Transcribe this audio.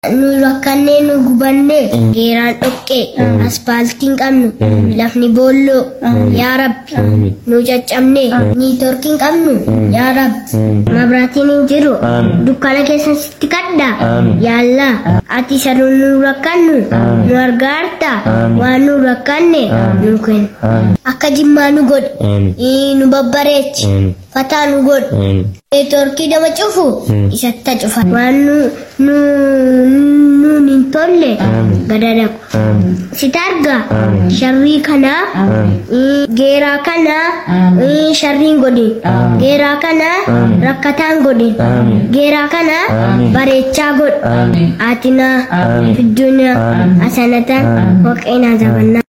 nu rakkannee nu gubannee geeraan dhoqqee aspaaltiin qabnu lafni boolloo yaa rabbi nu caccabnee niitorkiin qabnu yaa rabbi mabraatiin hin jiru dukkana keessa sitti kadha yaallaa ati isa nu rakkannu nu argaarta waan nu rakkanne nu kennu akka jimmaa nu godhi nu babbareechi fataa nu godhi neetworkii nama cufu isatti cufa waan nu nuun hin tolle gada dhaqu sita arga sharrii kanaa geeraa kanaa sharriin godhin geeraa kanaa rakkataan godhin geeraa kanaa bareechaa godh aatinaa fidduunaa asanatan waqeenaa zabannaa